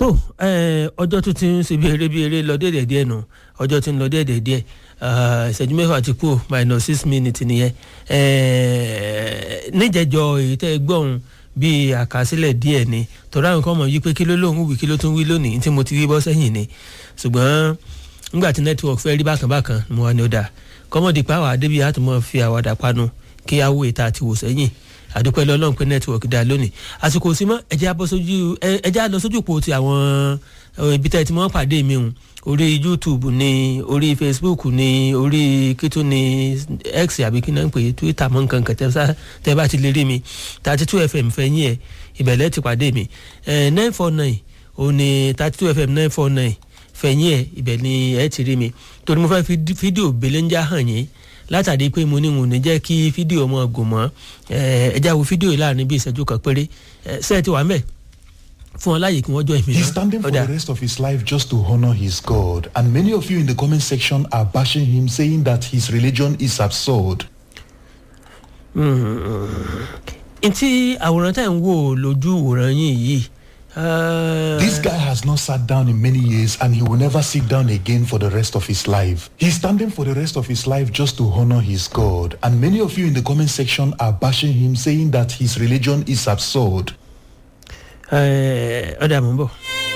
tó ọjọ́ tó ti ń ṣe bí eré bí eré lọ déédéé díẹ̀ nù ọjọ́ tí ń lọ déédéé díẹ̀ ìṣẹ́jú mẹ́fà ti kú minus six minutes nìyẹn níjẹ̀jọ èyí tẹ́ ẹ gbọ́ ohun bíi àkásílẹ̀ díẹ̀ ni tọ́ra àwọn kan mọ̀ yí pé kí ló lóun wí kí ló tún wí lónìí tí mo ti rí bọ́ sẹ́yìn ni ṣùgbọ́n nígbà tí network fẹ́ rí bákan bákan mo wà ní ọ̀dà kọ́mọ̀dé pàwọ́ àdébí àtúmọ̀ fi àwàdà panu kí á wò ìta àti wò sẹ́yìn àdúpẹ́ lọ́lọ́run pé network dá lónìí àsìkò sí mọ́ ẹ̀jẹ̀ á lọ sójú po ti àwọn ibi tẹ́ ti mọ́ pàdé mi hùn orí youtube ni orí facebook ni orí kító ni x àbí kí náà ń pè é twitter mọ́ nǹkan kan tẹ́ bá ti lè rí mi thirty two fm fẹ́yìn ẹ̀ ìbẹ̀lẹ̀ ti pàdé mi nine four nine òun ni thirty two fm nine four nine fẹ̀yìn ẹ̀ ibẹ̀ ni ẹ ti rí mi torí mo fẹ́ fi fídíò belenja hàn yín látàdí pé mo ní wọn ò ní jẹ́ kí fídíò mọ́ gùn mọ́ ẹ já wo fídíò yìí láàrin bí ìṣẹ́jú kan péré ṣé ẹ ti wà mẹ́ fún ọ láàyè kí wọ́n jọ ìmìíràn. He's standing for the rest of his life just to honour his God and many of you in the comment section are bashing him saying that his religion is absurd. ntí àwòrán tẹ̀ ń wò lójú ìwòran yín yìí. This guy has not sat down in many years and he will never sit down again for the rest of his life. He's standing for the rest of his life just to honor his God. And many of you in the comment section are bashing him, saying that his religion is absurd. ọ̀dà mọ̀ ń bọ̀.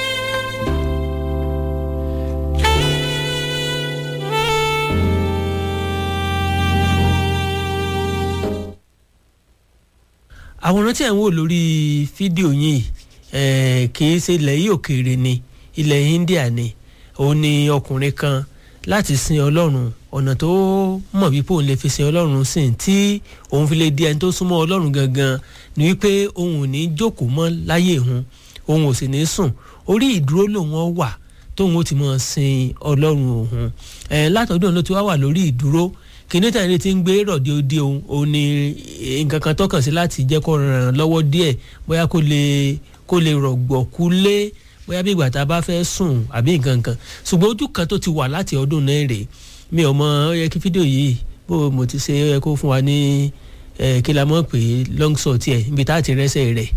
àwòrán tí ẹ̀ ń wò lórí fídíò yìí kì í ṣe ilẹ̀ yìí òkèèrè ni ilẹ̀ India ni òun ni ọkùnrin kan láti sin ọlọ́run ọ̀nà tó mọ̀ wípé òun lè fi sin ọlọ́run sìn tí òun fi lè di ẹni tó súnmọ́ ọlọ́run gangan ni wípé òun ò ní jókòó mọ́ láyé òun òun ò sì ní sùn orí ìdúró lòun ọ wà tóun ó ti mọ̀ sin ọlọ́run òun látọ̀dún ló ti wá wà lórí ìdúró kìnìún tàyẹ̀lẹ̀ ti ń gbé rọ̀dí odi òun òun ni nǹkan kan tọ́kàn sí láti jẹ́ kó ràn án lọ́wọ́ díẹ̀ bóyá kó lè kó lè rọ̀gbọ̀kú lé bóyá bí ìgbà tá a bá fẹ́ sùn àbí nǹkan kan ṣùgbọ́n ojú kan tó ti wà láti ọdún náà rèé mi ò mọ ó yẹ kí fídíò yìí bó mo ti ṣe ó yẹ kó fún wa ní kí la mọ̀ pé long shot yẹ ibi tá a ti rẹ́sẹ̀ rẹ̀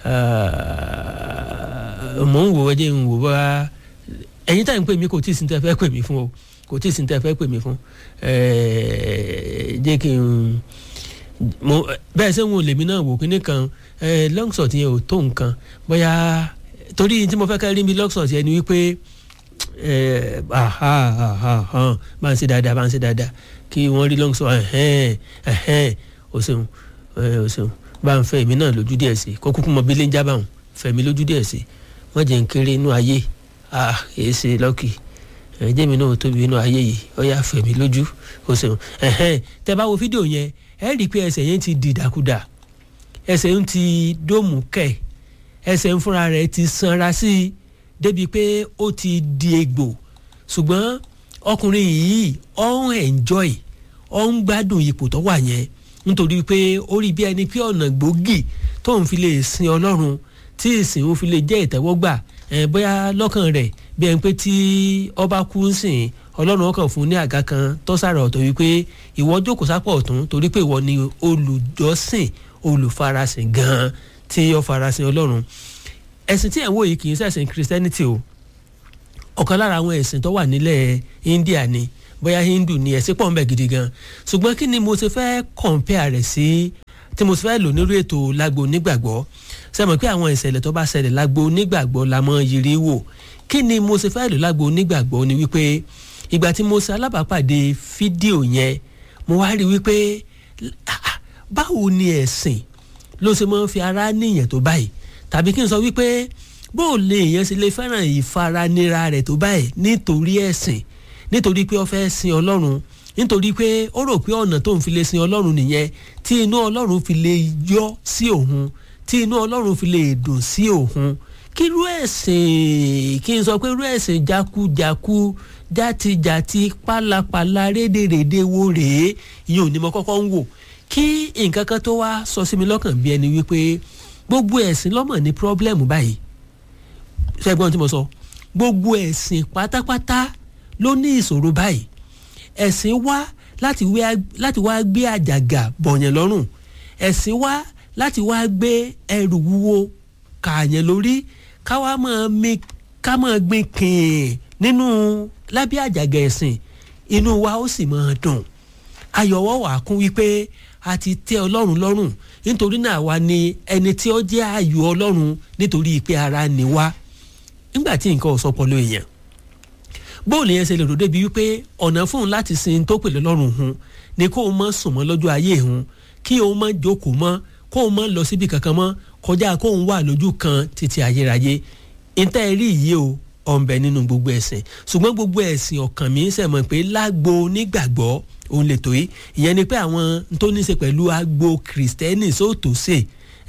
mò ń wò ẹ jẹ́ ń wò bá ẹ̀yin táyì ń pè mí kò tí ì sí ní tẹ́ fẹ́ pè mí fún o kò tí ì sí ní tẹ́ fẹ́ pè mí fún jẹ́ kí n mo bẹ́ẹ̀ sẹ́ ń wo lèmi náà wò kíní kan long shot yẹn ò tó nǹkan bóyá torí tí mo fẹ́ ká rí mi long shot yẹn ni wípé bá ń ṣe dáadáa bá ń ṣe dáadáa kí wọ́n rí long shot o ṣeun o ṣeun bá ń fẹ́ èmi náà lójú díẹ̀ sí kó kúkú mọ bílẹ̀ ń jábà hàn fẹ́ mi lójú díẹ̀ sí wọ́n jẹ́ ń kéré inú ayé èé ṣe lọ́kì ẹ̀jẹ̀ mi náà tóbi inú ayé yìí ó yà fẹ́ mi lójú o ṣeun tẹ́ bá wo fídíò yẹn ẹ rí i pé ẹsẹ̀ yẹn ti dìdàkudà ẹsẹ̀ ń ti dóòmù kẹ̀ ẹsẹ̀ ń fúnra rẹ̀ ti sanra sí i débi pé ó ti di egbò ṣùgbọ́n ọkùnrin yìí ó ń enjoy ó ń gbádùn ipò tó wà yẹn nítorí pé ó rí bí ẹni pé ọ̀nà gbòógì tóun fi lè sin ọlọ́run tí ìsìn òun fi lè jẹ́ ìtẹ́wọ́gbà bóyá lọ́kàn rẹ̀ bí ẹni pé tí ọba kú ń sìn ọlọ́run ọkàn fún ní àga kan tó sára ọ̀tọ̀ wípé ìwọ jókòó sápọ̀ ọ̀tún torí pé ìwọ ni olùjọ́sìn olùfarasìn gan-an tí ó farasin ọlọ́run ẹ̀sìn tí ẹ̀ ń wò yìí kì í ṣẹ̀sìn christianity o ọ̀kan lára àwọn ẹ̀sìn tó wà nílẹ̀ india ni bóyá hindu ni ẹ̀sìn pọ̀ ń bẹ gidi gan ṣùgbọ́n kí ni mo ṣe fẹ́ compare rẹ̀ sí tí mo ṣe fẹ́ lò nírú ètò lágbo onígbàgbọ́ sẹ́mi pé àwọn ìṣẹ̀lẹ̀ tó bá ṣẹlẹ̀ lágbo onígbàgbọ́ la mọ̀ yiri wò kí ni mo ṣe fẹ́ lò lágbo onígbàgbọ́ ni wípé ìgbà tí mo ṣe alábàápàdé fídíò yẹn mo wá rí wípé báwo ni ẹ̀sìn ló ṣe máa ń fi ara níyàn tó báyìí tàbí kí n sọ wípé bó o lè yẹn ṣe lè fẹ́ràn ìfaranira rẹ̀ tó báyìí nítorí ẹ̀sìn nítorí pé ó fẹ́ sin ọlọ́run nítorí pé ó rò pé ọ̀nà tó ń fi lè sin ọlọ́run nìyẹn tí inú ọlọ́run fi lè yọ sí òun tí inú ọlọ́run fi lè dùn sí òun kí irú ẹ̀sìn kí n sọ pé irú ẹ̀sìn jákújákú játijàti pálapàla rédèrèdè wo rèé ìyẹn ò ní mo kọ́kọ́ ń wò kí nǹkan kan tó wá sọ sí mi lọ́kàn bí ẹni wípé gbogbo ẹ̀sìn lọ́mọ̀ ní pírọ́blẹ́mù báyìí ṣẹ́gbọ́n tí mo sọ gbogbo ẹ̀sìn pátápátá ló ní ìṣòro báyìí ẹ̀sìn wá láti wá gbé àjàgà bọ̀yàn lọ́rùn ẹ̀sìn wá láti wá gbé ẹrù wúwo kààyàn lórí káwá máa mi ká máa gbin kìn nínú lábẹ́ àjàgà ẹ̀sìn inú wa ó sì máa dùn ayọ̀wọ́ wà kún wípé a ti tẹ́ ọlọ́run lọ́rùn nítorí náà wa ni ẹni tí ó jẹ́ ayọ̀ ọlọ́run nítorí pé ara ni wá nígbà tí nǹkan ò sọpọ̀ ló èèyàn bóòlù yẹn ṣe lè rò débi wípé ọ̀nà fún un láti sin tó pèlè lọ́rùn hun ni kó o mọ̀ sùn mọ́ lọ́jọ́ ayé hun kí o mọ̀ jókòó mọ́ kó o mọ̀ lọ síbi kankan mọ́ kọjá kó o wà lójú kan títí ayérayé ìtẹ́ rí yìí o ọ̀nbẹ nínú gbogbo ẹ̀sìn ṣùgbọ́n gbogbo ẹ̀sìn ọ̀kàn mi sẹ̀mọ̀ pé lágbo onígbàgbọ́ òun lè tó yìí ìyẹn ni pé àwọn tó ní í ṣe pẹ̀lú agbo kìrìsìtẹ́nì sóòtò sè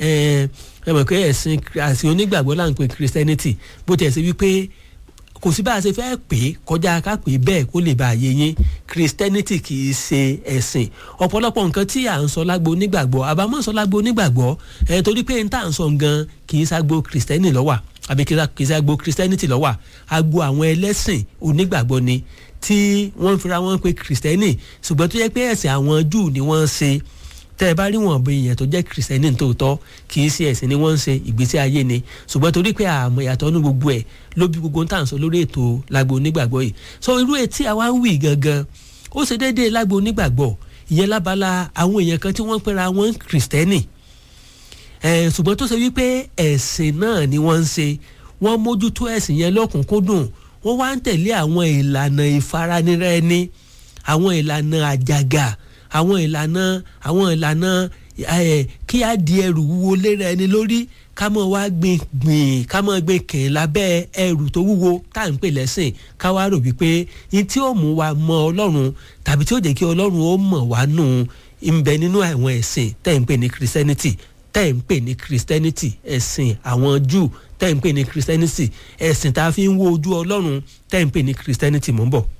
ẹ mọ̀ pé ẹ̀sìn àsìn onígbàgbọ́ là ń pè kìrìsìtẹ́nìtì bó tiẹ̀ ṣe wípé kò sí bá a ṣe fẹ́ pè é kọjá ká pè é bẹ́ẹ̀ kó lè bá a yé yín kìrìsìtẹ́nìtì kì í ṣe ẹ̀sìn ọ̀pọ̀lọpọ̀ nǹkan tí à ń sọ lágbo onígbàgbọ́ àbámọ̀ sọ lágbo onígbàgbọ́ ẹ̀ torí pé n tà ń sọ gan kì í ṣàgbo kìrìsìtẹ́nì lọ́wà àbí kì í ṣàgbo kìrìsìtẹ́nìtì lọ́wà agbo àwọn ẹlẹ́sìn onígbàgbọ́ ni tí wọ́n fira wọn pé kìrìsìtẹ́nì ṣùgbọ́n tó yẹ pé ẹ̀sìn àwọn júù ni wọ́n ń ṣe tẹ́ ẹ bá rí wọn bí èèyàn tó jẹ́ kìrìsìtẹ́nì tòótọ́ kì í ṣe ẹ̀sìn ni wọ́n ń ṣe ìgbésí ayé ni ṣùgbọ́n torí pé àmọ́ ìyàtọ̀ ní gbogbo ẹ̀ ló bí gbogbo tá à ń sọ lórí ètò lágbo onígbàgbọ́ yìí so irú etí àwa ń wì gangan ó ṣe déédéé lágbo onígbàgbọ́ ìyẹn lábala àwọn èèyàn kan tí wọ́n pera wọn kìrìsìtẹ́nì ṣùgbọ́n tó ṣe wípé ẹ̀sìn náà ni wọ́n ń ṣe wọ́n mójútó ẹ̀sìn yẹn lọ́kùnkúndùn wọ́n wá ń tẹ̀lé àwọn ìlànà ìfaranira ẹni àwọn ìlànà àjàgà àwọn ìlànà àwọn ìlànà kí á di ẹrù wúwo léra ẹni lórí ká mọ̀ wá gbìn gbìn ká mọ̀ gbìn kìn lábẹ́ ẹrù tó wúwo tá à ń pè lẹ́sìn ká wá rò wípé ní tí ó mú wa mọ ọlọ́run tàbí tí ó jẹ́ kí ọlọ́run ó mọ̀ wá nù ń bẹ nínú àwọn ẹ̀sìn tẹ́ ń pè ní christianity tẹ́ ń pè ní christianity ẹ̀sìn àwọn jew tẹ́ ń pè ní christianity ẹ̀sìn tá a fi ń wo ojú ọlọ́run tẹ́ ń pè ní christianity mò ń bọ̀.